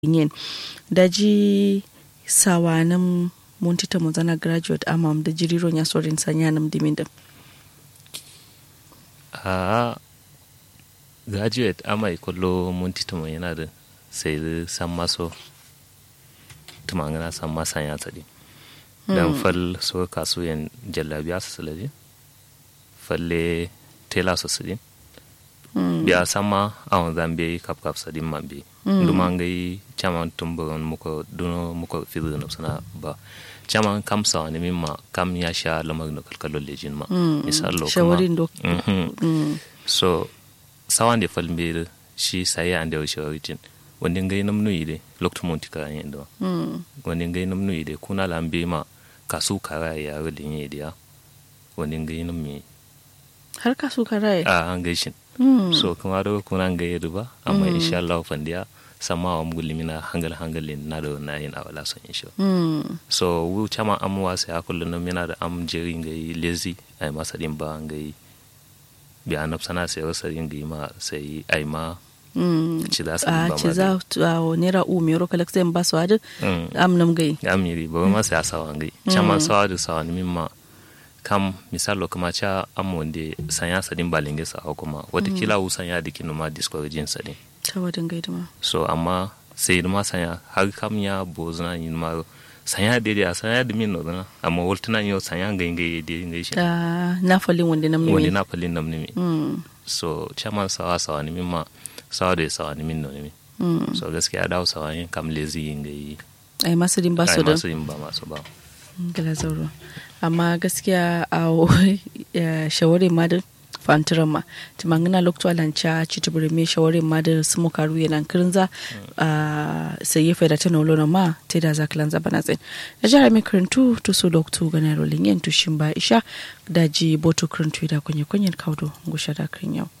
yin daji sawanin muntita muzana graduate amam da jiriron ya sorin sanya nam dimin da a graduate amai kullo muntita mun yana da sai san maso tumangana san masan ya tsadi dan fal so kasuyen jallabiya su sulade falle tela su sudin biya sama awon zambe kap kap sadin mambe duma ngai chaman tumburon muko duno muko fizu na sana ba chaman kam sa ne mimma kam ya sha lamar no kalkalo lejin ma misal lo shawarin do so sawan de falmbe shi sai ande o shawarin wanda ngai nam nuyi de lokto monti ka yin do wanda ngai nam nuyi de kuna lambe ma kasu kara ya rulin yi dia wanda ngai nam mi har kasu kara a an gaishin so kuma da kuna ga yi ba amma insha Allah fandiya sama wa mugulli mina hangal hangalin na da na yin awala son insha so wu chama amwa sai akullu no mina da am jeri ga yi lazy ai masa din ba ga yi bi anab sana sai wasa yin ga ma sai ai ma ci za su a ba ci za a nera u mero kala sai ba su adu am nam gai amiri ba ma sai asawa ga yi chama sawa da sawa ni mimma kam misalo kama cha amonde sanya sadin balinge sa kuma watakila mm. sanya dikin ma discouraging sadin ta wadin gaida ma so amma sai ma sanya har kam ya bozna yin ma sanya de de sanya de min no na amma woltuna yo sanya ngai ngai de ngai shi ah na falin wanda nam ne wanda na falin nam ne so chaman sawa sawa ni ma sawa de sawa ni min no ne so gaskiya dawo sawa yin kam lazy ngai ai masu din ba su da masu din ba masu ba gala zauro amma gaskiya a shawarin ma da fantiran ma timangina lokto alancha chitubure me shawarin ma da sumu karu yana kirinza sai ya faida tana olona ma te da za kilanza bana tsayin da jara mai kirintu to so lokto gana rolin yin tushin ba isha da ji boto kirintu da kunye kunyen kaudo ngusha da kirin yau